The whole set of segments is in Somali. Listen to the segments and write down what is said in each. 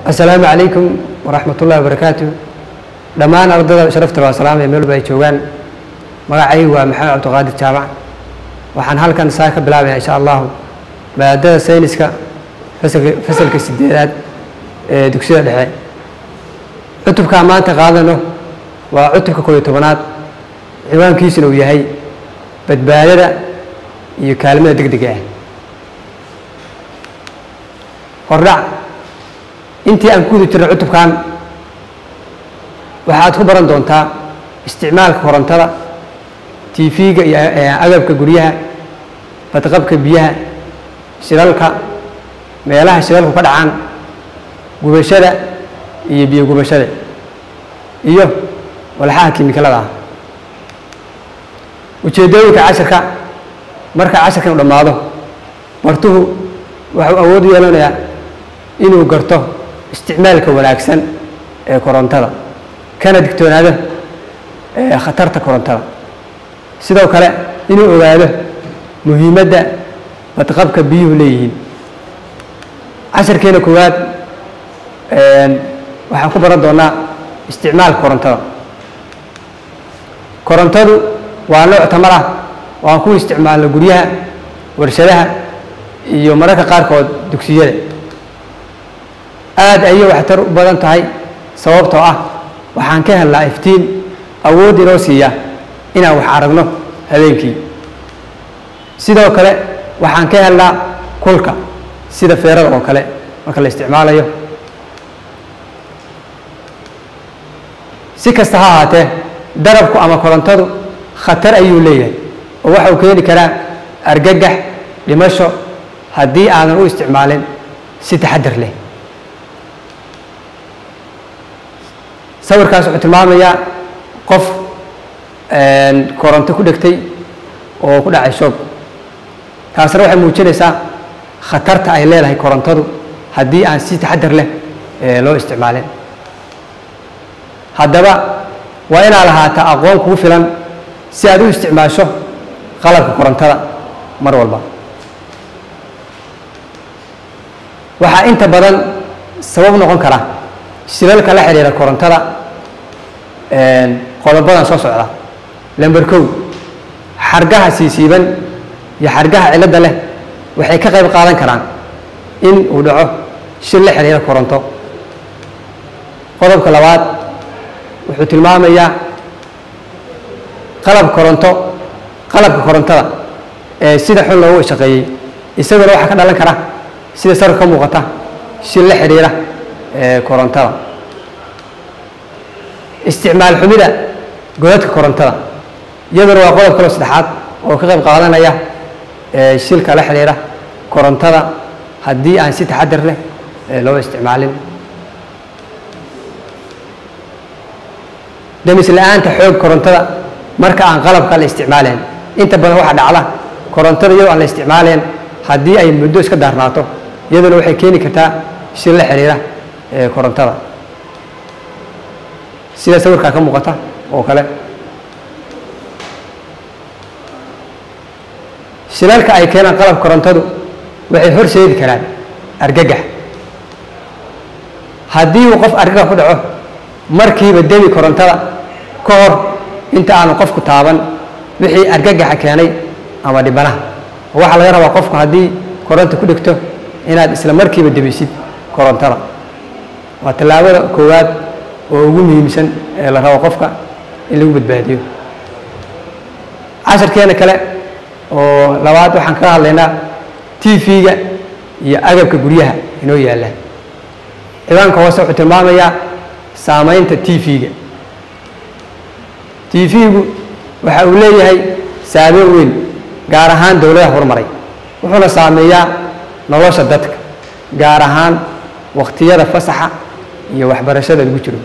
asalaamu calaykum waraxmat ullahi wabarakaatu dhammaan ardada sharafta waa salaamaya meel walba ay joogaan magacaygu waa maxamed cabdiqaadir jaamac waxaan halkan saa ka bilaabaya insha allahu maadada sayniska fasalka fasalka sideedaad ee dugsiyada dhexe cutubkaa maanta qaadano waa cutubka koob iyo tobanaad ciwaankiisuna uu yahay badbaadada iyo kaalmada deg dega ah hordhac intii aan ku guda jirnay cutubkan waxaad ku baran doontaa isticmaalka korontada tv-ga iyo agabka guryaha badqabka biyaha shilalka meelaha shilalku ka dhacaan gubashada iyo biyo gubashada iyo walxaha kimikalada ah ujeeddooyinka casharka marka casharkan u dhammaado bartuhu waxuu awood u yeelanayaa inuu garto isticmaalka wanaagsan ee korontada kana digtoonaado ee khatarta korontada sidoo kale inuu ogaado muhiimadda badqabka biyuhu leeyihiin casharkeena koowaad waxaan ku baran doonaa isticmaalka korontada korontadu waa nooc tamar ah oo aan ku isticmaalno guryaha warshadaha iyo mararka qaarkood dugsiyada aada ayay waxtar u badan tahay sababtoo ah waxaan ka helnaa iftiin awood inoo siiya inaan wax aragno habeenkii sidoo kale waxaan ka helnaa kulka sida feerada oo kale marka la isticmaalayo si kasta ha ahaatee darabku ama korontadu khatar ayuu leeyahay oo waxau keeni karaa argagax dhimasho haddii aadan u isticmaalin si taxadar leh sawirkaas wuxuu tilmaamayaa qof koronto ku dhegtay oo ku dhacay shoog taasna waxay muujinaysaa khatarta ay leedahay korontadu haddii aan si taxadar leh loo isticmaalin haddaba waa inaad lahaataa aqoon kugu filan si aad u isticmaasho qalabka korontada mar walba waxaa inta badan sabab noqon kara shilalka la xidhiira korontada qodobadan soo socda lamber kow xargaha siisiiban iyo xargaha cilladda leh waxay ka qayb qaadan karaan in uu dhaco shil la xidhiira koronto qodobka labaad wuxuu tilmaamayaa qalab koronto qalabka korontada ee sida xun loogu shaqeeyey isaguna waxaa ka dhalan kara sida sarka ka muuqata shil la xidhiira korontada isticmaal xumida godadka korontada iyaduna waa qodob kaloo saddexaad oo ka qayb qaadanaya shilka la xidhiira korontada haddii aan si taxadar leh loo isticmaalin damis la-aanta xoog korontada marka aan qalabka la isticmaalayn inta badan waxaa dhacda korontada iyadoo aan la isticmaalayn haddii ay muddo iska daarnaato iyaduna waxay keeni kartaa shil la xidhiira korontada sida sawirkaa ka muuqata oo kale shilalka ay keenaan qalabka korontadu waxay horseedi karaan argagax haddii uu qof argagax ku dhaco markiiba demi korontada ka hor inta aanu qofku taaban wixii argagaxa keenay ama dhibanaha waxaa laga rabaa qofku haddii koronta ku dhigto inaad isla markiiba demisid korontada waa tallaabada koowaad oo ugu muhiimsan ee la rabo qofka in lagu badbaadiyo casharkeena kale oo labaad waxaan kaga hadlaynaa t v-ga iyo agabka guryaha inoo yaalla ciwaanka hoose wuxuu tilmaamayaa saameynta t v-ga t v-gu waxa uu leeyahay saameyn weyn gaar ahaan dowladaha horumaray wuxuuna saameeyaa nolosha dadka gaar ahaan wakhtiyada fasaxa iyo waxbarashada lagu jiro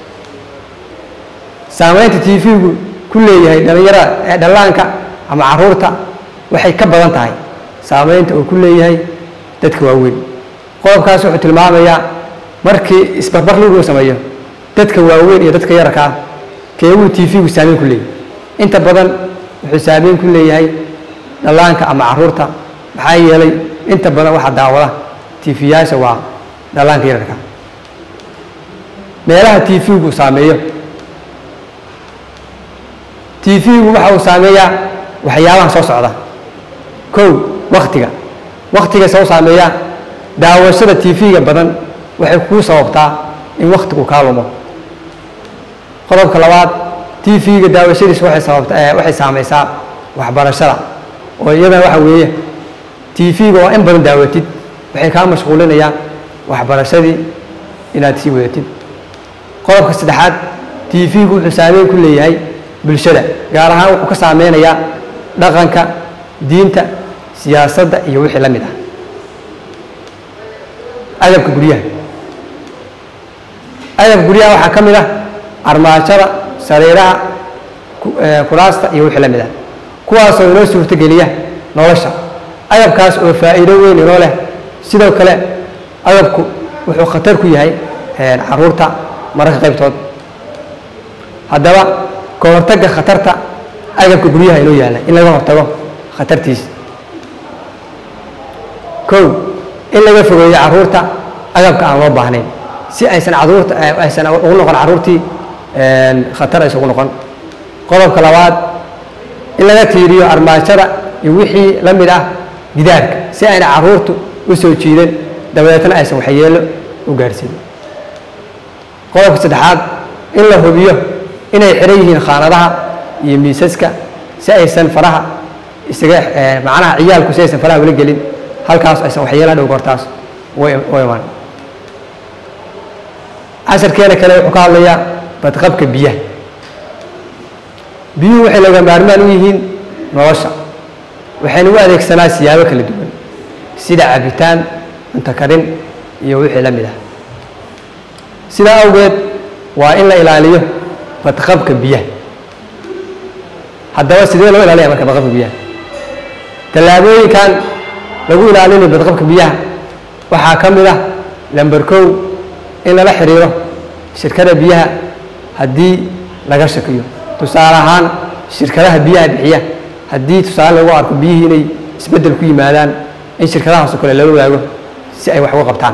saameynta t v-gu ku leeyahay dhallinyarada ee dhallaanka ama caruurta waxay ka badan tahay saameynta uu ku leeyahay dadka waaweyn qodobkaas wuxuu tilmaamayaa markii isbarbar lagu sameeyo dadka waaweyn iyo dadka yararka ah keebuu t v-gu saameyn ku leeyahay inta badan wuxuu saameyn ku leeyahay dhallaanka ama caruurta maxaa yeelay inta badan waxaa daawada tiifiyaasha waa dhallaanka yararka meelaha t v-gu saameeyo t v-gu waxa uu saameeyaa waxyaabaha soo socda kow waktiga waktiga soo saameeyaa daawashada t v-ga badan waxay kuu sababtaa in waktigu kaa lumo qodobka labaad t v-ga daawashadiisa waxay sababta waxay saameysaa waxbarashada oo iyadana waxa weeye t v-ga waa in badan daawatid waxay kaa mashquulinayaan waxbarashadii inaad sii wadatid qodobka saddexaad t v-gu wuxuu saameyn ku leeyahay bulshada gaar ahaan wuxuu ka saameynayaa dhaqanka diinta siyaasadda iyo wixii la mid ah adabka guryaha adabka guryaha waxaa ka mid ah armaajada sariiraha kuraasta iyo wixii la mid ah kuwaasoo inoo suurtogeliya nolosha adabkaas oo faa'iido weyn inoo leh sidoo kale adabku wuxuu khatar ku yahay caruurta mararka qaybtood haddaba ka hortagga khatarta agabka guryaha inoo yaalla in laga hortago khatartiisa kow in laga fogeeyo caruurta agabka aan loo baahnayn si aysan caruurta aysan ugu noqon caruurtii khatar aysan ugu noqon qodobka labaad in laga tiiriyo armaajada iyo wixii la mid ah gidaarka si ayna caruurtu u soo jiidan dabadeetna aysan waxyeello u gaarhsiin qodobka saddexaad in la hubiyo inay xiran yihiin khaanadaha iyo miisaska si aysan faraha isaga macnaha ciyaalku si aysan faraha ula gelin halkaas aysan waxyeelaha dhow goortaas u imaan casharkeena kale wuxuu ka hadlayaa badqabka biyaha biyuhu waxay laga maarmaan u yihiin nolosha waxaynu u adeegsanaa siyaabo kala duwan sida cabitaan cunto karin iyo wixii la mid ah sidaa awgeed waa in la ilaaliyo badqabka biyaha haddaba sidee loo ilaalaya marka badqabka biyaha tallaabooyinkan lagu ilaalinayo badqabka biyaha waxaa ka mid ah lamber kow in lala xiriiro shirkada biyaha haddii laga shakiyo tusaale ahaan shirkadaha biyaha bixiya haddii tusaale lagu arko biyihii inay isbeddel ku yimaadaan in shirkadahaasoo kale lala waago si ay wax uga qabtaan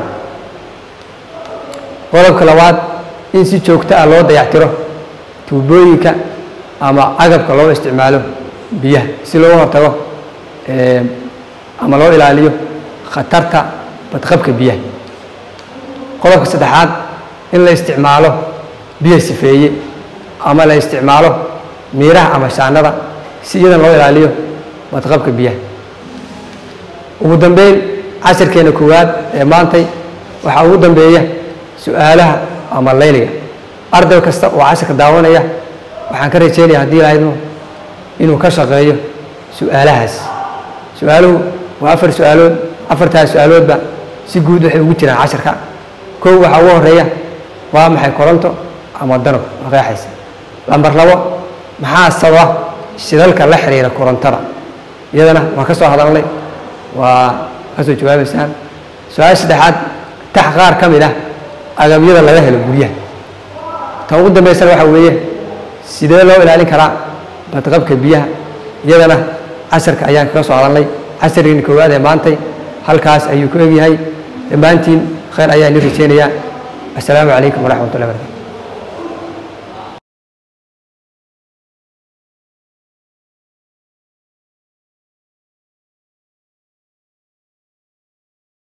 qodobka labaad in si joogto ah loo dayactiro tuubooyinka ama agabka loo isticmaalo biyaha si looga hortago ama loo ilaaliyo khatarta badqabka biyaha qodobka saddexaad in la isticmaalo biyo sifeeye ama la isticmaalo miiraha ama shaanada si iyadan loo ilaaliyo badqabka biyaha ugu dambeyn casharkeena koowaad ee maantay waxaa ugu dambeeya su-aalaha ama layliga arday kasta oo casharka daawanaya waxaan ka rajeynaya haddii lahaydmo inuu ka shaqeeyo su-aalahaas su-aaluhu waa afar su-aalood afartaas su-aaloodba si guud waxay ugu jiraan casharka kow waxaa ugu horeeya waa maxay koronto ama danab waa qeexaysa lambar labo maxaa sababa shidalka la xiriira korontada iyadana waan ka soo hadalnay waa ka soo jawaabaysaan su-aasha saddexaad tax qaar ka mid ah agabyada laga helo guryaha tan ugu dambaysana waxaa weeye sidee loo ilaalin karaa badqabka biyaha iyadana casharka ayaan kaga soo hadalnay casharkiina koowaad ee maantay halkaas ayuu ku egyahay dhammaantiin khayr ayaa ini rajeynayaa assalaamu calaykum waraxmat ullahi barakatu